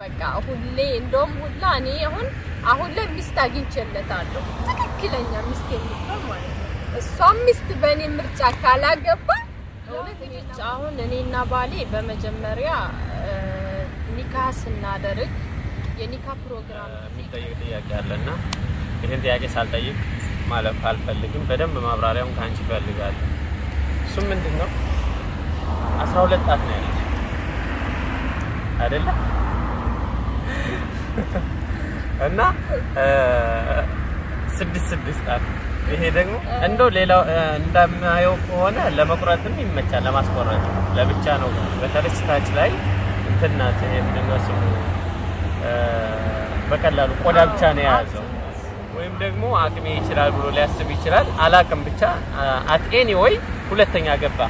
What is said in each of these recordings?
በቃ ሁሌ እንደውም ሁላ እኔ አሁን አሁን ላይ ሚስት አግኝቼለታለሁ ትክክለኛ ሚስት የምትሆን ማለት ነው። እሷም ሚስት በእኔ ምርጫ ካላገባ እውነት እኔ አሁን እኔና ባሌ በመጀመሪያ ኒካህ ስናደርግ የኒካ ፕሮግራም የሚጠይቅ ጥያቄ አለና ይህን ጥያቄ ሳልጠይቅ ማለፍ አልፈልግም። በደንብ ማብራሪያውን ከአንቺ እፈልጋለሁ። እሱም ምንድን ነው አስራ ሁለት ጣት ነው ያለች አይደለ? እና ስድስት ስድስት ጣት ይሄ ደግሞ እንደው ሌላው እንደማየው ከሆነ ለመቁረጥም ይመቻል፣ ለማስቆረጥ ለብቻ ነው። በተለይ ታች ላይ እንትን ናት። ይሄ ምንድን ነው ስሙ በቀላሉ ቆዳ ብቻ ነው የያዘው። ወይም ደግሞ አቅሜ ይችላል ብሎ ሊያስብ ይችላል። አላቅም ብቻ አት ኤኒ ወይ ሁለተኛ ገባ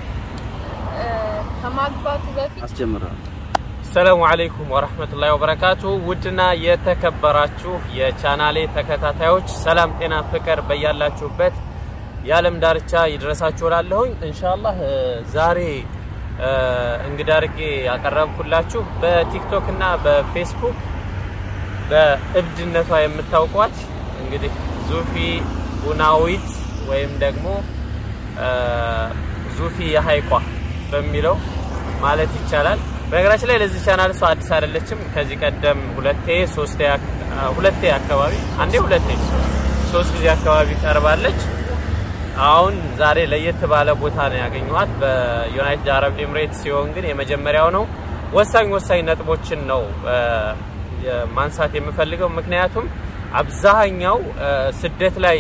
ከማግባቱ በፊት አስጀምራለሁ። ሰላሙ አለይኩም ወራህመቱላሂ ወበረካቱ። ውድና የተከበራችሁ የቻናሌ ተከታታዮች ሰላም፣ ጤና፣ ፍቅር በያላችሁበት የዓለም ዳርቻ ይድረሳችሁ እላለሁኝ። ኢንሻአላህ ዛሬ እንግዳ አድርጌ ያቀረብኩላችሁ በቲክቶክ እና በፌስቡክ በእብድነቷ የምታውቋት እንግዲህ ዙፊ ቡናዊት ወይም ደግሞ ዙፊ የሀይቋ በሚለው ማለት ይቻላል። በነገራችን ላይ ለዚህ ቻናል እሷ አዲስ አይደለችም። ከዚህ ቀደም ሁለቴ ሶስቴ ሁለቴ አካባቢ አንዴ ሁለቴ ሶስት ጊዜ አካባቢ ቀርባለች። አሁን ዛሬ ለየት ባለ ቦታ ነው ያገኘኋት በዩናይትድ አረብ ኤምሬት ሲሆን ግን የመጀመሪያው ነው። ወሳኝ ወሳኝ ነጥቦችን ነው ማንሳት የምፈልገው ምክንያቱም አብዛኛው ስደት ላይ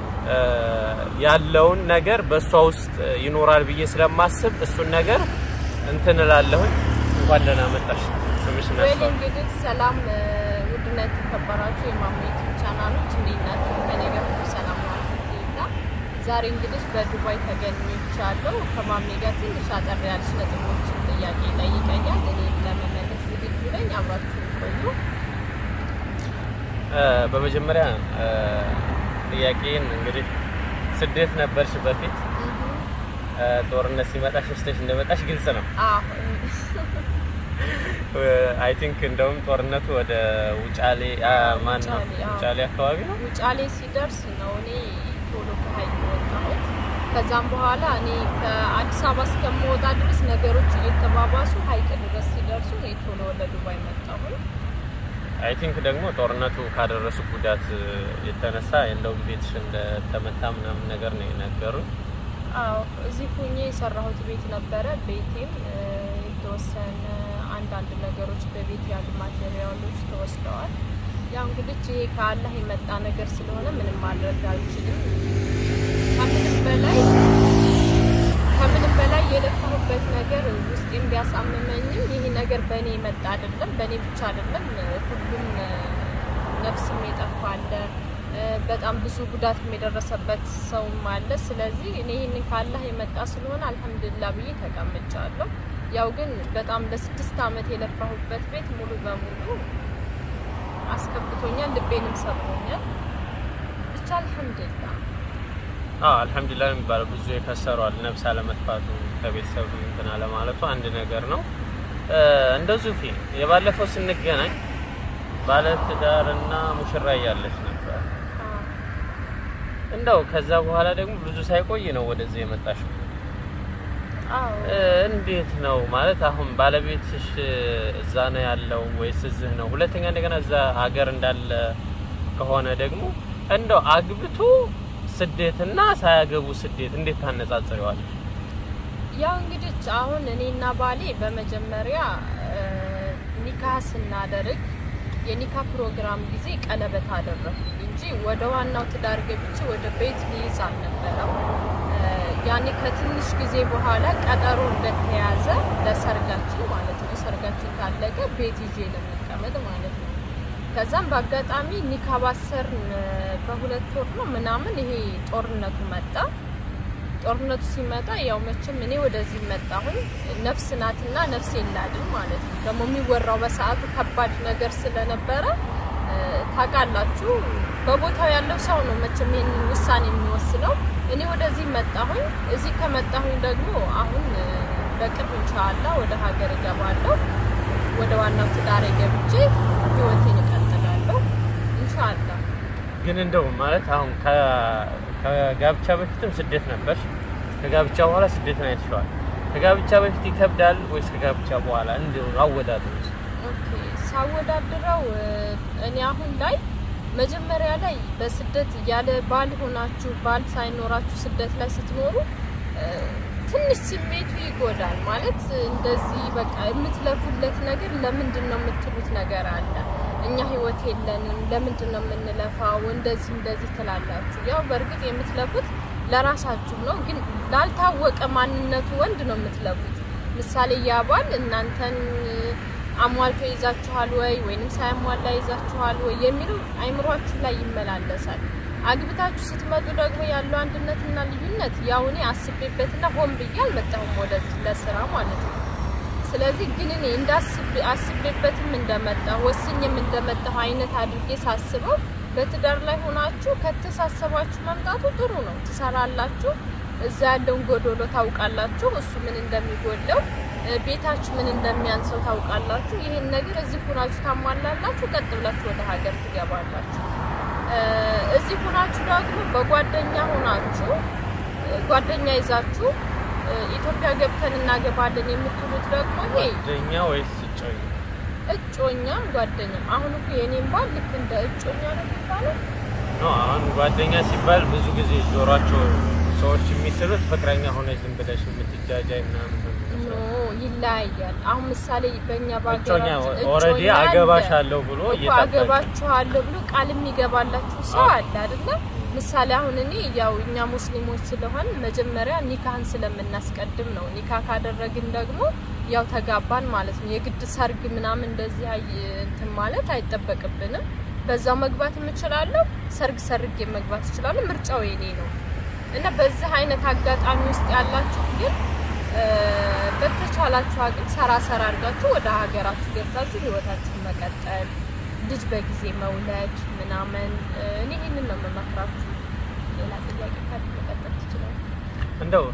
ያለውን ነገር በእሷ ውስጥ ይኖራል ብዬ ስለማስብ እሱን ነገር እንትን እላለሁኝ። እንኳን ደህና መጣሽ። ስምሽ ወይ እንግዲህ ሰላም ውድና የተከበራችሁ የማሙ ዩቲዩብ ቻናሎች እንዴት ናችሁ? ከኔ ጋር ሁሉ ሰላም ነው አልሐምዱሊላህ። ዛሬ እንግዲህ በዱባይ ተገኝቻለሁ። ከማሜ ጋር ትንሽ አጠር ያለች ነጥቦችን ጥያቄ ጠይቀኛል። እኔ ለመመለስ ዝግጁ ነኝ። አብራችሁ ቆዩ። በመጀመሪያ ጥያቄን እንግዲህ ስደት ነበርሽ በፊት ጦርነት ሲመጣ ሸሽተሽ እንደመጣሽ ግልጽ ነው። አይ ቲንክ እንደውም ጦርነቱ ወደ ውጫሌ ማን ነው ውጫሌ አካባቢ ነው። ውጫሌ ሲደርስ ነው እኔ ቶሎ ከሀይቅ ወጣሁት። ከዛም በኋላ እኔ ከአዲስ አበባ እስከምወጣ ድረስ ነገሮች እየተባባሱ ሀይቅ ድረስ ሲደርሱ እኔ ቶሎ ወደ ዱባይ መጣሁኝ። አይ ቲንክ ደግሞ ጦርነቱ ካደረሱ ጉዳት የተነሳ እንደውም ቤትሽ እንደተመታ ምናምን ነገር ነው የነገሩኝ። አዎ እዚህ ሁኜ የሰራሁት ቤት ነበረ። ቤቴም የተወሰነ አንዳንድ ነገሮች በቤት ያሉ ማቴሪያሎች ተወስደዋል። ያው እንግዲህ ይሄ ከአላህ የመጣ ነገር ስለሆነ ምንም ማድረግ አልችልም። ከምንም በላይ ከምንም በላይ የለፋሁበት ነገር ውስጤም ቢያሳምመኝም ይሄ ነገር በእኔ የመጣ አይደለም፣ በእኔ ብቻ አይደለም። ሁሉም ነፍስም የጠፋ አለ፣ በጣም ብዙ ጉዳት የደረሰበት ሰውም አለ። ስለዚህ እኔ ይህንን ካላህ የመጣ ስለሆነ አልሐምዱሊላህ ብዬ ተቀምጫለሁ። ያው ግን በጣም ለስድስት ዓመት የለፋሁበት ቤት ሙሉ በሙሉ አስከፍቶኛል፣ ልቤንም ሰብሮኛል። ብቻ አልሐምዱሊላህ አዎ አልሐምዱሊላህ የሚባለው ብዙ የከሰሯል። ነፍስ አለመጥፋቱ ከቤተሰብ እንትን አለማለቱ አንድ ነገር ነው። እንደዚሁ ፊ የባለፈው ስንገናኝ ባለትዳርና ሙሽራ እያለች ነበር። እንደው ከዛ በኋላ ደግሞ ብዙ ሳይቆይ ነው ወደዚህ የመጣሽው። እንዴት ነው ማለት አሁን ባለቤትሽ እዛ ነው ያለው ወይስ እዚህ ነው? ሁለተኛ እንደገና እዛ ሀገር እንዳለ ከሆነ ደግሞ እንደው አግብቶ ስደትና ሳያገቡ ስደት እንዴት ታነጻጽሪዋለሽ? ያው እንግዲህ አሁን እኔና ባሌ በመጀመሪያ ኒካህ ስናደርግ የኒካ ፕሮግራም ጊዜ ቀለበት አደረኩ እንጂ ወደ ዋናው ትዳር ገብቼ ወደ ቤት ሊይዝ አልነበረም። ያኔ ከትንሽ ጊዜ በኋላ ቀጠሮ እንደተያዘ ለሰርጋችን ማለት ነው። ሰርጋችን ካለቀ ቤት ይዤ ለመቀመጥ ማለት ነው። ከዛም በአጋጣሚ ኒካ ባሰርን በሁለት ወር ነው ምናምን ይሄ ጦርነቱ መጣ። ጦርነቱ ሲመጣ ያው መቼም እኔ ወደዚህ መጣሁኝ ነፍስ ናትና ነፍስ የላድን ማለት ነው። ደግሞ የሚወራው በሰዓቱ ከባድ ነገር ስለነበረ ታውቃላችሁ፣ በቦታው ያለው ሰው ነው መቼም ይህንን ውሳኔ የሚወስነው። እኔ ወደዚህ መጣሁኝ። እዚህ ከመጣሁኝ ደግሞ አሁን በቅርብ ኢንሻአላህ ወደ ሀገር እገባለሁ። ወደ ዋናው ትዳሬ ገብቼ ህይወቴን እቀጥላለሁ ኢንሻአላህ። ግን እንደው ማለት አሁን ከ- ከጋብቻ በፊትም ስደት ነበር፣ ከጋብቻ በኋላ ስደት ነው አይተሽዋል። ከጋብቻ በፊት ይከብዳል ወይስ ከጋብቻ በኋላ? እንደው አወዳደሩ እስኪ። ኦኬ ሳወዳድረው እ፣ እኔ አሁን ላይ መጀመሪያ ላይ በስደት ያለ ባል ሆናችሁ ባል ሳይኖራችሁ ስደት ላይ ስትኖሩ እ፣ ትንሽ ስሜቱ ይጎዳል። ማለት እንደዚህ በቃ የምትለፉለት ነገር ለምንድን ነው የምትሉት ነገር አለ። እኛ ህይወት የለንም፣ ለምንድን ነው የምንለፋው? እንደዚህ እንደዚህ ትላላችሁ። ያው በእርግጥ የምትለፉት ለራሳችሁ ነው፣ ግን ላልታወቀ ማንነቱ ወንድ ነው የምትለፉት። ምሳሌ ያ ባል እናንተን አሟልቶ ይዛችኋል ወይ ወይንም ሳያሟላ ይዛችኋል ወይ የሚለው አይምሯችሁ ላይ ይመላለሳል። አግብታችሁ ስትመጡ ደግሞ ያለው አንድነትና ልዩነት ያው እኔ አስቤበትና ሆን ብዬ አልመጣሁም ወደዚህ ለስራ ማለት ነው። ስለዚህ ግን እኔ እንዳስብ አስቤበትም እንደመጣሁ ወስኝም እንደመጣሁ አይነት አድርጌ ሳስበው በትዳር ላይ ሆናችሁ ከተሳሰባችሁ መምጣቱ ጥሩ ነው። ትሰራላችሁ፣ እዛ ያለውን ጎዶሎ ታውቃላችሁ፣ እሱ ምን እንደሚጎለው እ፣ ቤታችሁ ምን እንደሚያንሰው ታውቃላችሁ። ይህን ነገር እዚህ ሆናችሁ ታሟላላችሁ፣ ቀጥ ብላችሁ ወደ ሀገር ትገባላችሁ። እ፣ እዚህ ሆናችሁ ደግሞ በጓደኛ ሆናችሁ እ፣ ጓደኛ ይዛችሁ እ፣ ኢትዮጵያ ገብተን እናገባለን የምትሉት ደግሞ ይሄ ጓደኛ ወይስ እጮኛ? እጮኛም ጓደኛም አሁን እኮ የኔም ባል ልክ እንደ እጮኛ ነው የሚባለው። ኖ አሁን ጓደኛ ሲባል ብዙ ጊዜ ጆሯቸው ሰዎች የሚስሉት ፍቅረኛ ሆነች ዝም ብለሽ የምትጃጃይ ምናምን ነው ኖ የሚመስለው። ይለያያል። አሁን ምሳሌ በእኛ እጮኛ በሀገራችን ኦልሬዲ እጮኛ አለ። አገባሻለሁ ብሎ እኮ እየጠበቀ አገባችኋለሁ ብሎ ቃል የሚገባላችሁ ሰው አዎ። አለ አይደለ? ምሳሌ አሁን እኔ ያው እኛ ሙስሊሞች ስለሆን መጀመሪያ ኒካህን ስለምናስቀድም ነው። ኒካ ካደረግን ደግሞ ያው ተጋባን ማለት ነው። የግድ ሰርግ ምናምን እንደዚህ አይ እንትን ማለት አይጠበቅብንም። በዛው መግባት የምችላለሁ፣ ሰርግ ሰርጌ መግባት እችላለሁ። ምርጫው የኔ ነው እና በዚህ አይነት አጋጣሚ ውስጥ ያላችሁ ግን እ፣ በተቻላችሁ አቅም ሰራ ሰራ አድርጋችሁ ወደ ሀገራችሁ ገብታችሁ ህይወታችሁን መቀጠል ልጅ በጊዜ መውለድ ምናምን እ፣ እኔ ይህንን ነው የምመክራችሁ። ሌላ ጥያቄ ካለ መቀጠል ትችላል። እንደው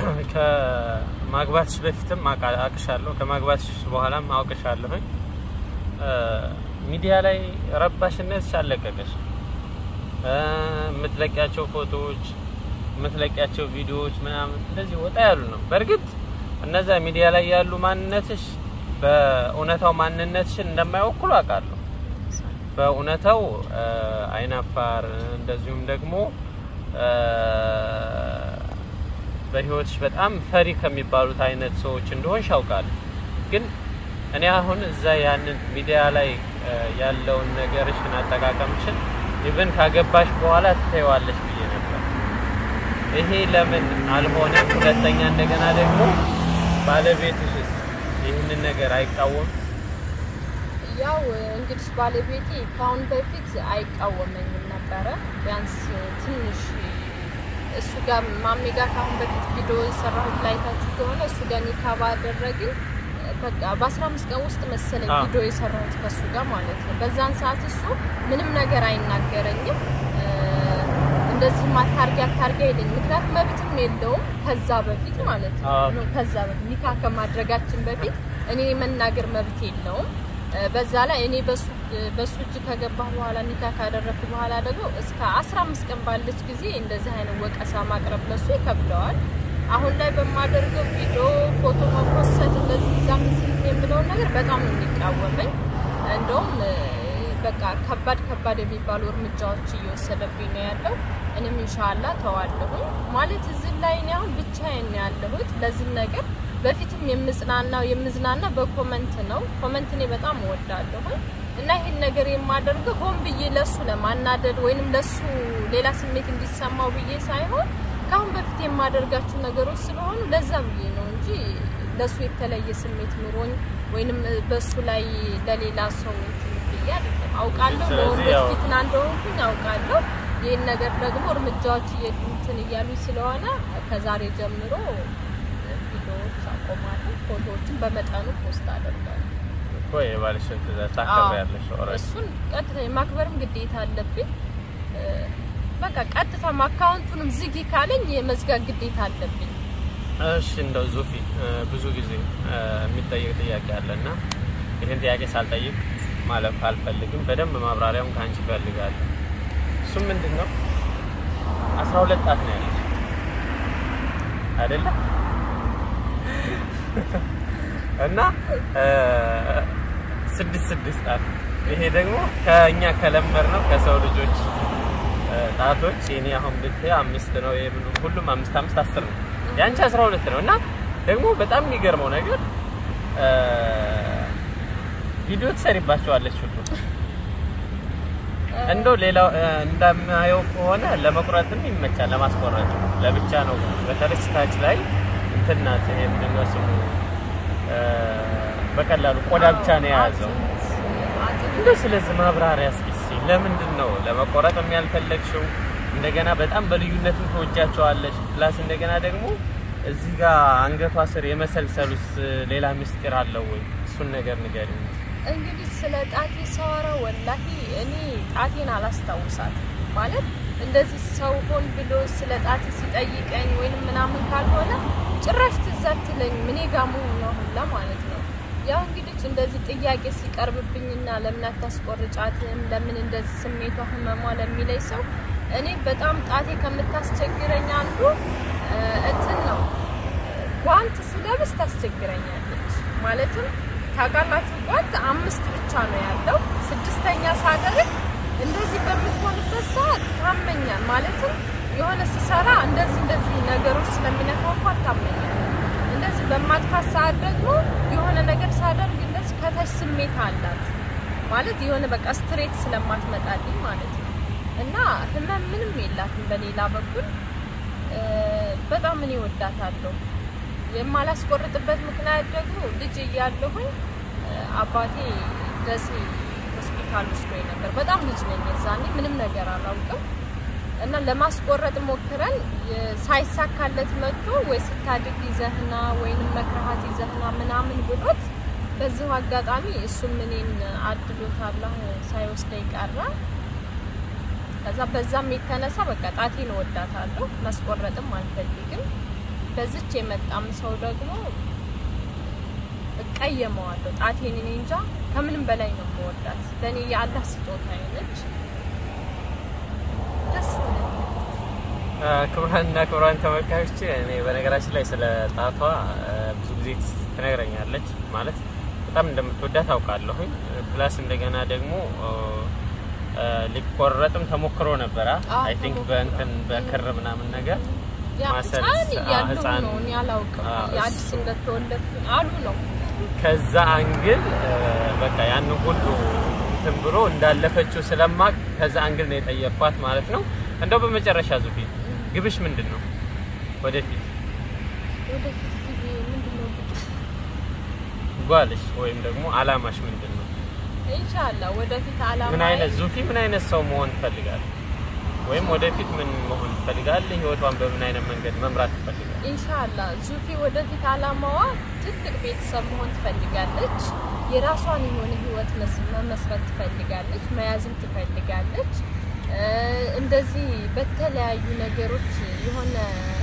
ከማግባትሽ በፊትም አውቃ- አውቅሻለሁ ከማግባትሽ በኋላም አውቅሻለሁኝ። እ፣ ሚዲያ ላይ ረባሽነትሽ አለቀቀሽ። እ፣ የምትለቂያቸው ፎቶዎች፣ የምትለቂያቸው ቪዲዮዎች ምናምን እንደዚህ ወጣ ያሉ ነው። በእርግጥ እነዛ ሚዲያ ላይ ያሉ ማንነትሽ በእውነታው ማንነትሽን እንደማይወክሉ አውቃለሁ። በእውነታው እ፣ አይናፋር እንደዚሁም ደግሞ እ፣ በህይወትሽ በጣም ፈሪ ከሚባሉት አይነት ሰዎች እንደሆንሽ አውቃለሁ። ግን እኔ አሁን እዛ ያንን ሚዲያ ላይ እ፣ ያለውን ነገርሽን አጠቃቀምሽን ኢቭን ካገባሽ በኋላ ትተይዋለሽ ብዬ ነበር። ይሄ ለምን አልሆነም? ሁለተኛ እንደገና ደግሞ ባለቤትሽስ ይህንን ነገር አይቃወም? ያው እንግዲህ ባለቤቴ ከአሁን በፊት አይቃወመኝም ነበረ። ቢያንስ ትንሽ እሱ ጋር ማሜ ጋር ከአሁን በፊት ቪዲዮ የሰራሁት ላይታችሁ ከሆነ እሱ ጋር ኒካ ባደረግን በቃ በአስራ አምስት ቀን ውስጥ መሰለኝ አዎ። ቪዲዮ የሰራሁት ከእሱ ጋር ማለት ነው። በዛን ሰዓት እሱ ምንም ነገር አይናገረኝም። እ፣ እንደዚህ አታርጊ አታርጊ አይለኝም። ምክንያቱም መብትም የለውም ከዛ በፊት ማለት ነው አዎ። ነው ከዛ በፊት ኒካ ከማድረጋችን በፊት እኔ የመናገር መብት የለውም። እ፣ በዛ ላይ እኔ በሱ በሱ እጅ ከገባሁ በኋላ ኒካ ካደረግኩ በኋላ ደግሞ እስከ 15 ቀን ባለች ጊዜ እንደዚህ አይነት ወቀሳ ማቅረብ ለሱ ይከብደዋል። አሁን ላይ በማደርገው ቪዲዮ ፎቶ መፖሰት እንደዚህ ዛም የምለውን ነገር በጣም ነው የሚቃወመኝ። እንደውም እ፣ በቃ ከባድ ከባድ የሚባሉ እርምጃዎች እየወሰደብኝ ነው ያለው። እኔም ኢንሻአላህ ተዋለሁ ማለት እዚህ ላይ እኔ አሁን ብቻዬን ነው ያለሁት ለዚህ ነገር በፊትም የምጽናናው የምዝናና በኮመንት ነው። ኮመንት እኔ በጣም እወዳለሁ እና ይህን ነገር የማደርገው ሆን ብዬ ለሱ ለማናደድ ወይንም ለሱ ሌላ ስሜት እንዲሰማው ብዬ ሳይሆን ከአሁን በፊት የማደርጋቸው ነገሮች ስለሆኑ ለዛ ብዬ ነው እንጂ ለሱ የተለየ ስሜት ኑሮኝ ወይንም በሱ ላይ ለሌላ ሰው እንትን ብዬ አይደለም። አውቃለሁ ስለዚህ ለወንዶች ያው- ፊትና እንደሆንኩኝ አውቃለሁ። ይህን ነገር ደግሞ እርምጃዎች እንትን እያሉኝ ስለሆነ ከዛሬ ጀምሮ ቪዲዮዎች አቆማለሁ። ፎቶዎችን በመጠኑ ፖስት አደርጋለሁ። እኮ የባልሽን ትእዛዝ ታከብሪያለሽ። ኦልሬዲ እሱን ቀጥታ የማክበርም ግዴታ አለብኝ። እ፣ በቃ ቀጥታ አካውንቱንም ዝጊ ካለኝ የመዝጋት ግዴታ አለብኝ። እሺ እንደው ዙፊ እ፣ ብዙ ጊዜ እ፣ የሚጠየቅ ጥያቄ አለና ይህን ጥያቄ ሳልጠይቅ ማለፍ አልፈልግም። በደንብ ማብራሪያውን ከአንቺ እፈልጋለሁ። እሱም ምንድን ነው አስራ ሁለት ጣት ነው ያለች አይደለ? እና ስድስት ስድስት ጣት ይሄ ደግሞ ከእኛ ከለመድ ነው ከሰው ልጆች ጣቶች የኔ አሁን ብታይ አምስት ነው። ይሄ ሁሉም አምስት አምስት አስር ነው። ያንቺ አስራ ሁለት ነው። እና ደግሞ በጣም የሚገርመው ነገር ቪዲዮ ትሰሪባቸዋለች ሁሉ እንደው ሌላው እንደማየው ከሆነ ለመቁረጥም ይመቻል፣ ለማስቆረጥ ለብቻ ነው። በተለይ ታች ላይ እንትን ናት። ይሄ ምንድን ነው ስሙ? በቀላሉ ቆዳ ብቻ ነው የያዘው። እንደው ስለዚህ ማብራሪያ እስኪ ለምንድን ነው ለመቆረጥ ያልፈለግሽው? እንደገና በጣም በልዩነትም ተወጃቸዋለች። ፕላስ እንደገና ደግሞ እዚህ ጋር አንገቷ ስር የመሰልሰሉስ ሌላ ምስጢር አለው ወይ? እሱን ነገር ንገሪኝ። እንግዲህ ስለ ጣቴ ሳወራ ወላሂ እኔ ጣቴን አላስታውሳትም። ማለት እንደዚህ ሰው ሆን ብሎ ስለ ጣቴ ሲጠይቀኝ ወይንም ምናምን ካልሆነ ጭራሽ ትዝ አትለኝም እኔ ጋር መሆኗ ሁላ ማለት ነው። ያው እንግዲህ እንደዚህ ጥያቄ ሲቀርብብኝና ለምን አታስቆርጫትም፣ ለምን እንደዚህ ስሜቷ ህመሟ ለሚለኝ ሰው እኔ በጣም ጣቴ ከምታስቸግረኝ አንዱ እንትን ነው፣ ጓንት ስለብስ ታስቸግረኛለች። ማለትም ታውቃላችሁ ጓንት አምስት ብቻ ነው ያለው። ስድስተኛ ሳደርግ እንደዚህ በምትሆንበት ሰዓት ታመኛል። ማለትም የሆነ ስሰራ እንደዚህ እንደዚህ ነገሮች ስለሚነካኳት ታመኛል። እንደዚህ በማጥፋት ሰዓት ደግሞ የሆነ ነገር ሳደርግ እንደዚህ ከታች ስሜት አላት ማለት የሆነ በቃ ስትሬት ስለማትመጣልኝ ማለት ነው። እና ህመም ምንም የላትም። በሌላ በኩል በጣም እኔ ወዳታለሁ። የማላስቆርጥበት ምክንያት ደግሞ ልጅ እያለሁኝ አባቴ ደሴ ሆስፒታል ወስዶኝ ነበር። በጣም ልጅ ነኝ የዛኔ ምንም ነገር አላውቅም። እና ለማስቆረጥ ሞክረን ሳይሳካለት መጥቶ ወይ ስታድግ ይዘህና ወይንም መክረሃት ይዘህና ምናምን ብሎት በዚሁ አጋጣሚ እሱም እኔን አድሎታል ሳይወስደኝ ቀረ። ከዛ በዛም የተነሳ በቃ ጣቴን እወዳታለሁ፣ ማስቆረጥም አልፈልግም። በዚች የመጣም ሰው ደግሞ እቀየመዋለሁ። ጣቴን እኔ እንጃ ከምንም በላይ ነው የምወዳት። ለእኔ የአላህ ስጦታ ነች። ደስ ክቡራንና ክቡራን ተመልካቾች እኔ በነገራችን ላይ ስለ ጣቷ ብዙ ጊዜ ትነግረኛለች። ማለት በጣም እንደምትወዳት አውቃለሁኝ። ፕላስ እንደገና ደግሞ ሊቆረጥም ተሞክሮ ነበረ። አይ ቲንክ በእንትን በክር ምናምን ነገር ማሰል ህፃን እያለሁ ነው እኔ አላውቅም። የአዲስ እንደተወለድኩ አሉ ነው ከዛ አንግል በቃ ያን ሁሉ እንትን ብሎ እንዳለፈችው ስለማቅ ከዛ አንግል ነው የጠየኳት ማለት ነው። እንደው በመጨረሻ ዙፊ ግብሽ ምንድን ነው? ወደፊት ወደፊት ጊዜ ምንድን ነው ጓልሽ ወይም ደግሞ አላማሽ ምንድን ነው? ኢንሻአላህ ወደፊት አላማ ምን አይነት ዙፊ ምን አይነት ሰው መሆን ትፈልጋለህ? ወይም ወደፊት ምን መሆን ትፈልጋለህ? ህይወቷን በምን አይነት መንገድ መምራት ትፈልጋለህ? ኢንሻአላህ ዙፊ ወደፊት አላማዋ ትልቅ ቤተሰብ መሆን ትፈልጋለች። የራሷን የሆነ ህይወት መመስረት ትፈልጋለች፣ መያዝም ትፈልጋለች። እንደዚህ በተለያዩ ነገሮች የሆነ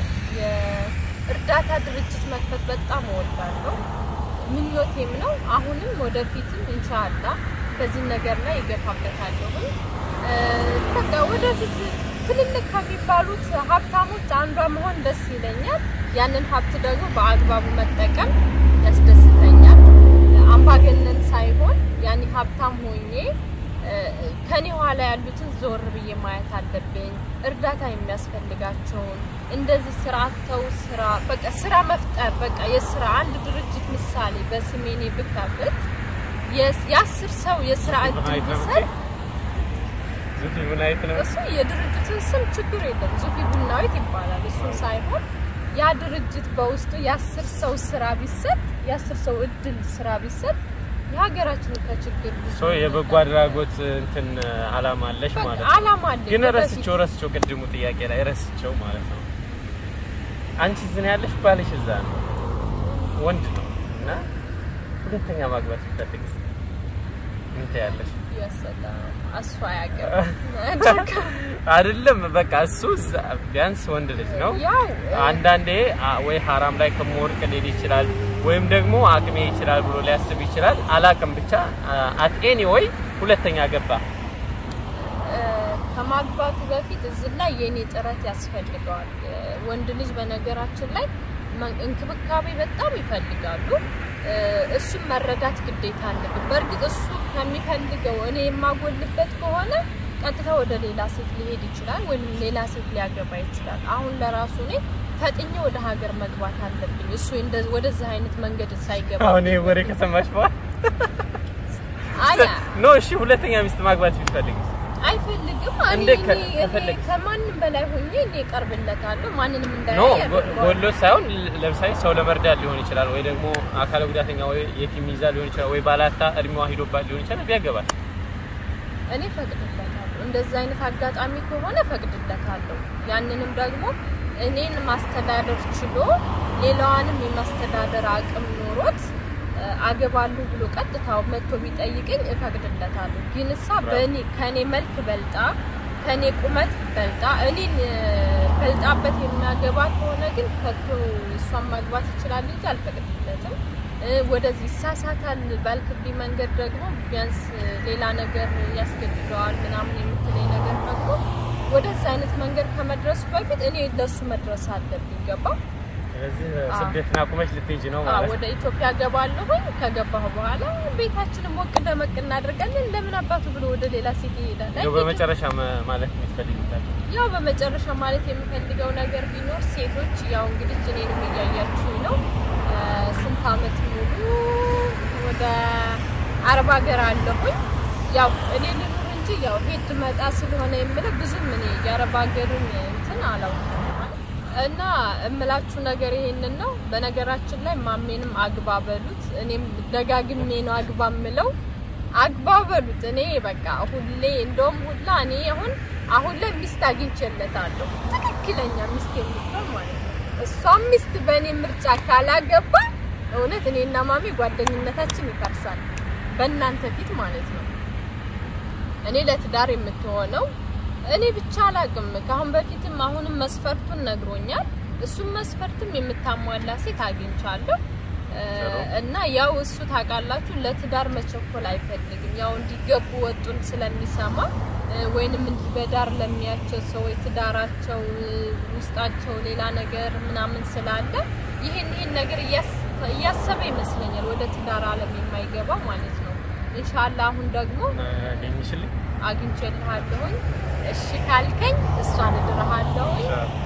የእርዳታ ድርጅት መክፈት በጣም እወዳለሁ፣ ምኞቴም ነው። አሁንም ወደፊትም ኢንሻአላህ በዚህ ነገር ላይ ይገፋበታለሁ። በቃ ወደፊት ትልልቅ ከሚባሉት ሀብታሞች አንዷ መሆን ደስ ይለኛል። ያንን ሀብት ደግሞ በአግባቡ መጠቀም ያስደስተኛል። አምባገነን ሳይሆን ያኔ ሀብታም ሆኜ ከኔ ኋላ ያሉትን ዞር ብዬ ማየት አለብኝ። እርዳታ የሚያስፈልጋቸውን እንደዚህ ስራ አጥተው ስራ በቃ ስራ መፍጠር በቃ የስራ አንድ ድርጅት ምሳሌ በስሜኔ ብከፍት የአስር ሰው የስራ እድል ብሰጥ ዙፊ ምን አይነት ነው? እሱ የድርጅቱን ስም ችግር የለም ዙፊ ቡናዊት ይባላል። እሱን ሳይሆን ያ ድርጅት በውስጡ የአስር ሰው ስራ ቢሰጥ የአስር ሰው እድል ስራ ቢሰጥ የሀገራችን ከችግር ብዙ ሶ የበጎ አድራጎት እንትን አላማ አለሽ በቃ ማለት ነው። አላማ አለኝ። ግን ወደፊት ረስቸው ረስቸው ቅድሙ ጥያቄ ላይ ረስቸው ማለት ነው። አንቺ ዝን ያለሽ ባልሽ እዛ ነው ወንድ ነው እና ሁለተኛ ማግባት ስትፈልግ ምን ትያለሽ? ያሰላም እሱ አያውቅም። አይደለም በቃ እሱ እዛ- ቢያንስ ወንድ ልጅ ነው። ያው አንዳንዴ አ- ወይ ሀራም ላይ ከመወርቅ ሊል ይችላል ወይም ደግሞ አቅሜ ይችላል ብሎ ሊያስብ ይችላል። አላቅም ብቻ አት ኤኒ ወይ ሁለተኛ ገባ። ከማግባቱ በፊት እዚህ ላይ የኔ ጥረት ያስፈልገዋል። ወንድ ልጅ በነገራችን ላይ እንክብካቤ በጣም ይፈልጋሉ። እሱም መረዳት ግዴታ አለብን። በእርግጥ እሱ ከሚፈልገው እኔ የማጎልበት ከሆነ ቀጥታ ወደ ሌላ ሴት ሊሄድ ይችላል፣ ወይም ሌላ ሴት ሊያገባ ይችላል። አሁን ለራሱ እኔ ፈጥኜ ወደ ሀገር መግባት አለብኝ። እሱ ወደዚህ አይነት መንገድ ሳይገባ አሁን ይሄ ወሬ ከሰማሽ በኋላ አያ ኖ እሺ፣ ሁለተኛ ሚስት ማግባት ቢፈልግ አይፈልግም። እንደ እኔ ከ- እኔ ከፈለግ- ከማንም በላይ ሆኜ እኔ እቀርብለታለሁ። ማንንም ኖ እንዳያይ ያደርገዋል። ጎሎ ሳይሆን ለምሳሌ ሰው ለመርዳት ሊሆን ይችላል፣ ወይ ደግሞ አካለ ጉዳተኛ ወይ የቲም ይዛ ሊሆን ይችላል፣ ወይ ባላታ እድሜዋ ሂዶባት ሊሆን ይችላል። ቢያገባል እኔ ፈቅድለታለሁ። እንደዚህ አይነት አጋጣሚ ከሆነ ፈቅድለታለሁ። ያንንም ደግሞ እኔን ማስተዳደር ችሎ ሌላዋንም የማስተዳደር አቅም ኖሮት እ፣ አገባለሁ ብሎ ቀጥታው መጥቶ ቢጠይቀኝ እፈቅድለታለሁ። ግን እሳ በእኔ ከኔ መልክ በልጣ ከኔ ቁመት በልጣ እኔን እ፣ በልጣበት የሚያገባ ከሆነ ግን ከቶ እሷን ማግባት ይችላል እንጂ አልፈቅድለትም። እ፣ ወደዚህ ይሳሳታል ባልክብኝ መንገድ ደግሞ ቢያንስ እ፣ ሌላ ነገር ያስገድደዋል ምናምን የምትለኝ ነገር ደግሞ ወደዚህ አይነት መንገድ ከመድረሱ በፊት እኔ ለሱ መድረስ አለብኝ። ገባ? ስለዚህ አዎ። ስደትን አቁመሽ ልትሄጂ ነው አዎ፣ ማለት ነው። ወደ ኢትዮጵያ ገባለሁኝ። ከገባሁ በኋላ ቤታችንን ሞቅ ደመቅ እናደርጋለን። ለምን አባቱ ብሎ ወደ ሌላ ሴት ይሄዳል? እንደው አይሄድም። በመጨረሻ መ- ማለት የምትፈልጊው ያው በመጨረሻ ማለት የምፈልገው ነገር ቢኖር ሴቶች ያው እንግዲህ እኔንም እያያችሁ ነው። እ፣ ስንት አመት ሙሉ ወደ አረብ ሀገር አለሁኝ። ያው እኔ ልኑር እንጂ ያው ሄድ መጣ ስለሆነ የምለው ብዙም እኔ የአረብ ሀገርን እንትን አላውቅም እና እምላችሁ ነገር ይሄንን ነው። በነገራችን ላይ ማሜንም አግባ በሉት። እኔም ደጋግሜ ነው አግባ ምለው አግባ በሉት። እኔ በቃ ሁሌ እንደውም ሁላ እኔ አሁን አሁን ላይ ሚስት አግኝቼለታለሁ። ትክክለኛ ሚስት የምትሆን ማለት ነው። እሷም ሚስት በእኔ ምርጫ ካላገባ እውነት እኔና ማሜ ጓደኝነታችን ይፈርሳል። በእናንተ ፊት ማለት ነው። እኔ ለትዳር የምትሆነው እኔ ብቻ አላቅም። ከአሁን በፊትም አሁንም መስፈርቱን ነግሮኛል። እሱም መስፈርትም የምታሟላ ሴት አግኝቻለሁ እ፣ እና ያው እሱ ታውቃላችሁ ለትዳር መቸኮል አይፈልግም። ያው እንዲገቡ ወጡን ስለሚሰማ እ፣ ወይንም እንዲህ በዳር ለሚያቸው ሰዎች ትዳራቸው እ፣ ውስጣቸው ሌላ ነገር ምናምን ስላለ ይሄን ይሄን ነገር እያስ- እያሰበ ይመስለኛል ወደ ትዳር ዓለም የማይገባው ማለት ነው። ኢንሻአላህ አሁን ደግሞ አገኝሽልኝ አግኝቼልሃለሁኝ እሺ ካልከኝ እሷን እድርሃለሁኝ።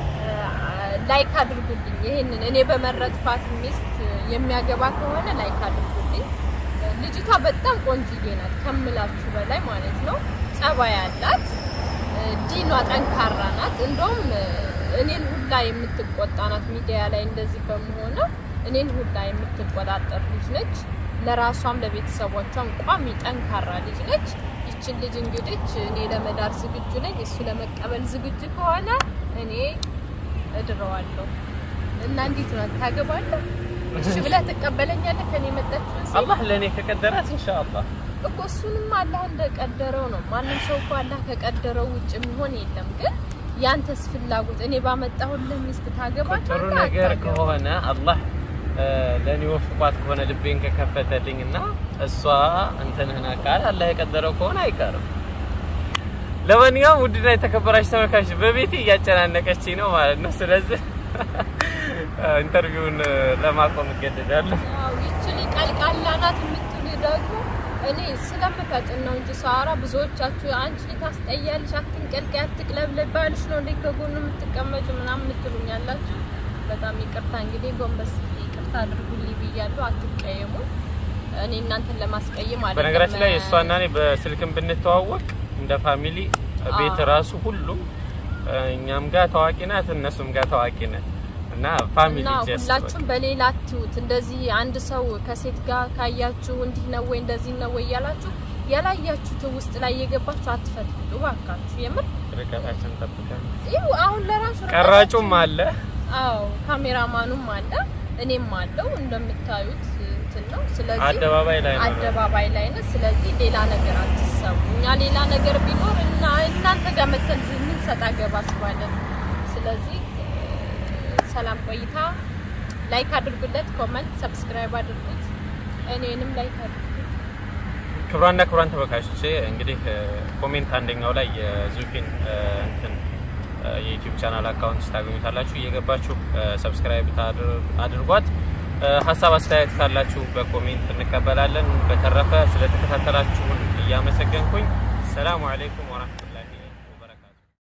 ላይክ አድርጉልኝ። ይሄንን እኔ በመረጥኳት ሚስት የሚያገባ ከሆነ ላይክ አድርጉልኝ። ልጅቷ በጣም ቆንጅዬ ናት ከምላችሁ በላይ ማለት ነው። ጸባይ ያላት ዲኗ ጠንካራ ናት። እንደውም እኔን ሁላ የምትቆጣ ናት። ሚዲያ ላይ እንደዚህ በመሆነው እኔን ሁላ የምትቆጣጠር ልጅ ነች። ለራሷም ለቤተሰቦቿም ቋሚ ጠንካራ ልጅ ነች። ይችን ልጅ እንግዲህ እኔ ለመዳር ዝግጁ ነኝ። እሱ ለመቀበል ዝግጁ ከሆነ እኔ እድረዋለሁ እና እንዴት ነው ታገባለህ? እሺ ብለህ ትቀበለኛለህ? ከኔ መጣችሁ አላህ ለእኔ ከቀደራት ኢንሻአላህ እኮ እሱንም አላህ እንደቀደረው ነው። ማንም ሰው እኮ አላህ ከቀደረው ውጭ የሚሆን የለም። ግን ያንተስ ፍላጎት እኔ ባመጣሁልህ ሚስት ታገባታለህ? ጥሩ ነገር አታገባም? ከሆነ አላህ ለእኔ ወፍቋት ከሆነ ልቤን ከከፈተልኝ እና እሷ እንትንህን አካል አላህ የቀደረው ከሆነ አይቀርም። ለማንኛውም ውድና የተከበራችሁ ተመልካቾች በቤቴ እያጨናነቀችኝ ነው ማለት ነው። ስለዚህ ኢንተርቪውን ለማቆም እገደዳለሁ። አዎ ይችል ቀልቃላ ናት የምትሉ ደግሞ እኔ ስለምፈጥን ነው እንጂ ሳራ ብዙዎቻችሁ አንቺ ታስጠያለሽ፣ አትንቀልቀይ፣ አትቅለብለብ ባልሽ ነው እንዴ ከጎኑ የምትቀመጩ ምናምን የምትሉኝ ያላችሁ በጣም ይቅርታ እንግዲህ ጎንበስ ይቅርታ አድርጉልኝ ብያለሁ። አትቀየሙ። እኔ እናንተን ለማስቀየም አይደለም። በነገራችን ላይ እሷና እኔ በስልክም ብንተዋወቅ እንደ ፋሚሊ ቤት ራሱ ሁሉም እኛም ጋር ታዋቂ ናት፣ እነሱም ጋር ታዋቂ ናት እና ፋሚሊ እና ጀስት ሁላችሁም በሌላ አትዩት። እንደዚህ አንድ ሰው ከሴት ጋር ካያችሁ እንዲህ ነው ወይ እንደዚህ ነው ወይ እያላችሁ ያላያችሁት ውስጥ ላይ የገባችሁ አትፈትፍጡ ባካችሁ። የምር ርቀታችን ጠብቀን ይኸው አሁን ለራሱ ቀራጩም አለ አዎ ካሜራማኑም አለ እኔም አለው እንደምታዩት እንትን ነው። ስለዚህ አደባባይ ላይ ነው። አደባባይ ላይ ነው። ስለዚህ ሌላ ነገር አትሰቡ። እኛ ሌላ ነገር ቢኖር እና እናንተ ጋር መተን ምን ሰጣ ገባ ስባለን። ስለዚህ ሰላም ቆይታ ላይክ አድርጉለት፣ ኮመንት፣ ሰብስክራይብ አድርጉት፣ እኔንም ላይክ አድርጉት። ክቡራንና ክቡራን ተመልካቾቼ እንግዲህ ኮሜንት አንደኛው ላይ የዙፊን እንትን የዩቲዩብ ቻናል አካውንት ታገኙታላችሁ። እየገባችሁ ሰብስክራይብ አድርጓት። ሀሳብ አስተያየት ካላችሁ በኮሜንት እንቀበላለን። በተረፈ ስለተከታተላችሁን እያመሰገንኩኝ ሰላሙ አለይኩም ወራህመቱላህ